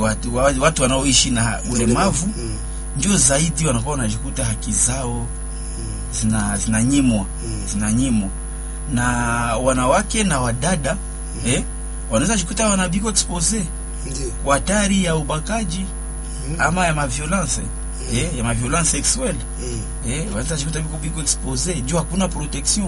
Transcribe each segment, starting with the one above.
watu, wa- watu wanaoishi na ulemavu Mm. ndio zaidi wanakuwa wanajikuta haki zao zina zinanyimwa Mm. zinanyimwa na wanawake na wadada eh, wanaweza jikuta wanabiko expose Ndio. kwa hatari ya ubakaji Mm. ama ya maviolence eh, ya maviolence sexuelle Mm. eh, wanaweza jikuta biko biko expose juu hakuna protection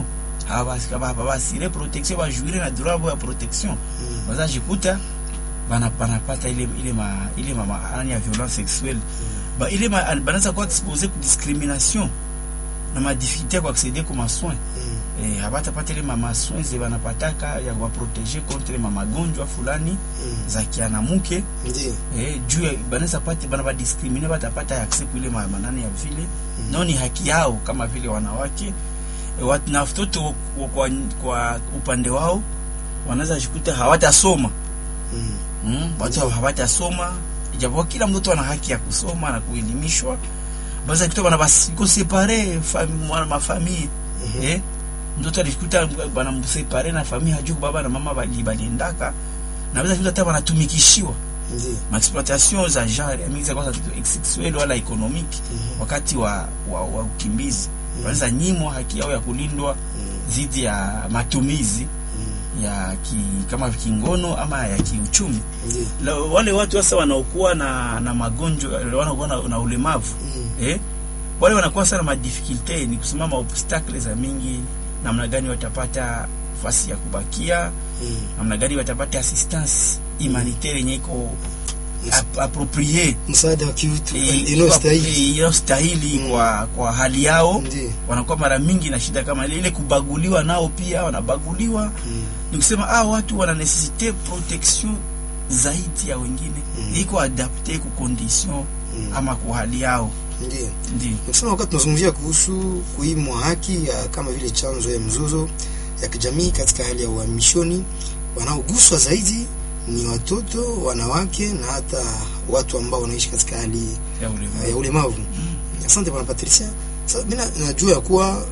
habasire protection bajuire na droit ya protection Mm. wanaweza jikuta bana banapata ile ile ma ile ma maana ya violence sexuelle ba ile ma banaweza kuwa expose ku discrimination na ma difficulté kwa accéder kwa masoins Mm. eh, habatapata ile mama soins ze banapataka ya kuwaproteger contre ma magonjwa fulani Mm. za kianamuke Ndio. eh, juu ya- banaweza pata bana badiscrimine batapata accès kwa ile ma- manani ya vile nao ni haki yao kama vile wanawake eh, wat, na watoto kwa, kwa, kwa upande wao wanaweza jikuta hawatasoma Mm. mm, watu hawatasoma ijapokuwa kila mtoto ana haki ya kusoma na kuelimishwa basi kutoka bana basi separe fami mwana mafamii Mhm. eh mtoto alikuta bana msepare na familia hajui baba na mama bali baliendaka na basi kuta hata wanatumikishiwa Ndio. maexploitation za genre mingi za kwanza sexuelle wala economique Mhm. wakati wa, wa, wa ukimbizi wanaweza nyimwa haki yao ya kulindwa Mm. dhidi ya matumizi Mm. ya ki, kama kingono ama ya kiuchumi Ndio. La, wale watu sasa wanaokuwa na na magonjwa wanaokuwa na, na ulemavu Mm. eh, wale wanakuwa sana madifikulte, ni kusema maobstakle za mingi, namna gani watapata fasi ya kubakia, Mm. namna gani watapata assistance humanitaire yenye iko Yes. ap- approprié Msaada wa kiutu eh, inayostahili. eh, inayostahili Mm. kwa kwa hali yao. Ndio. Wanakuwa mara mingi na shida kama ile, ile kubaguliwa, nao pia wanabaguliwa. Mm. Ni kusema ah, watu wana necessite protection zaidi ya wengine, Mm. iko adapte ku condition Mm. ama kwa hali yao, Ndio. ndio Nikisema wakati tunazungumzia kuhusu kuimwa haki ya kama vile chanzo ya mzozo ya kijamii katika hali ya uhamishoni, wanaoguswa zaidi ni watoto, wanawake na hata watu ambao wanaishi katika hali ya ulemavu. ya ulemavu. Asante bwana Patricia. Sasa mimi na- najua ya kuwa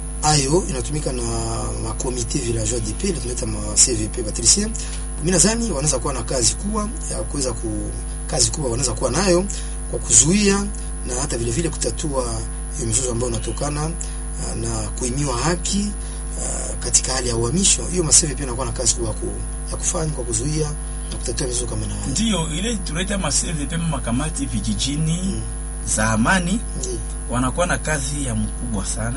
ayo inatumika na makomite villageois de paix, ile tunaita ma CVP Patricia. Mimi nadhani wanaweza kuwa na kazi kubwa ya kuweza ku kazi kubwa wanaweza kuwa nayo kwa kuzuia na hata vile vile kutatua hiyo mizozo ambayo inatokana ah, na kuimiwa haki ah, katika hali ya uhamisho. Hiyo ma CVP inakuwa na kazi kubwa ya ku, ya kufanya kwa kuzuia na kutatua mizozo kama na haya. Ndio ile tunaita maseve pema makamati vijijini Mm. za amani Ndiyo. wanakuwa na kazi ya mkubwa sana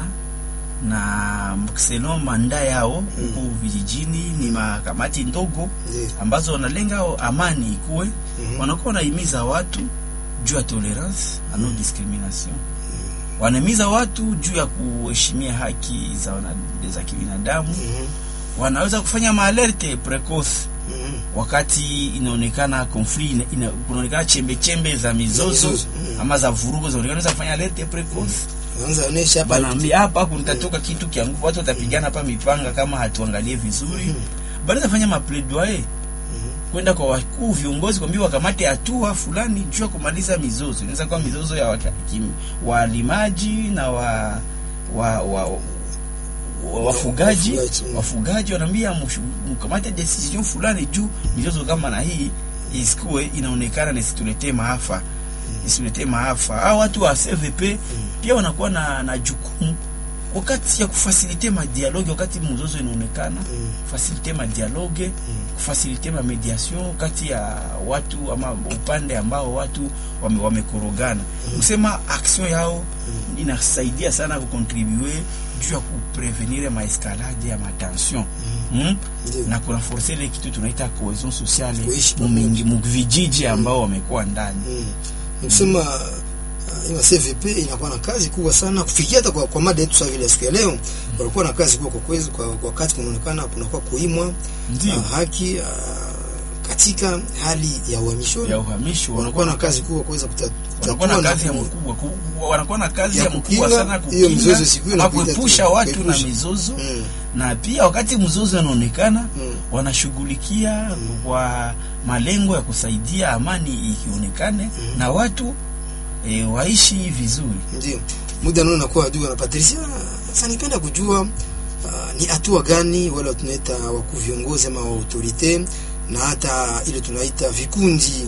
na selon manda yao huku vijijini ni makamati ndogo Ndiyo. ambazo wanalenga amani ikuwe, Mhm. wanakuwa wanahimiza watu juu ya tolerance na non discrimination, wanahimiza watu juu ya kuheshimia haki za wana, za kibinadamu. Mhm. Wanaweza kufanya maalerte precoce Mhm. wakati inaonekana conflict ina, ina, kunaonekana chembe chembe za mizozo mizozo, mm. ama za vurugo zinaonekana za kufanya alerte precoce Wanaanza onesha hapa banaambia hapa kunatatoka kitu kia nguvu, watu watapigana hapa mipanga kama hatuangalie vizuri. Banaweza fanya mapledoyer kwenda kwa wakuu viongozi, kwambia wakamate hatua fulani juu ya kumaliza mizozo. Inaweza kuwa mizozo ya waka- kim- walimaji na wa, wa, wa, wa wafugaji Wafugaji, mm. wafugaji wanaambia mshu- mkamate decision fulani juu mizozo kama na hii isikuwe inaonekana na isituletee maafa isituletee maafa. Hao watu wa CVP pia wanakuwa na, na jukumu wakati ya kufasilite madialogue wakati mzozo inaonekana Mm. fasilite madialogue kufasilite ma mediation kati ya watu ama upande ambao watu wame, wamekorogana kusema action yao inasaidia sana kukontribue juu ya kuprevenir maeskalade ya matension mm. Ndiyo. na kurenforce ile kitu tunaita cohesion sociale Kuishi mumingi muvijiji ambao wamekuwa ndani Mm. Ni kusema uh, ima CVP inakuwa na kazi kubwa sana kufikia hata kwa, kwa mada yetu sasa vile siku ya leo walikuwa na kazi kubwa kwa kwezi kwa kwa wakati kunaonekana kunakuwa kuimwa Ndio. uh, haki uh, katika hali ya uhamisho ya uhamisho wanakuwa na kazi kubwa kuweza kuta- wanakuwa na kutatua kazi ya ku- mkubwa ku- wanakuwa na kazi Ya ya mkubwa kukinga sana hiyo mizozo kukinga isikuwe na inapita tu, kuepusha watu na kuepusha. mizozo Mm. na pia wakati mzozo unaonekana Mm. wanashughulikia kwa malengo ya kusaidia amani ikionekane na watu e, waishi vizuri. Ndio. Muda nao nakuwa adui na Patricia. Sasa nipenda kujua uh, ni hatua gani wale tunaita wakuu viongozi ama wa autorite na hata ile tunaita vikundi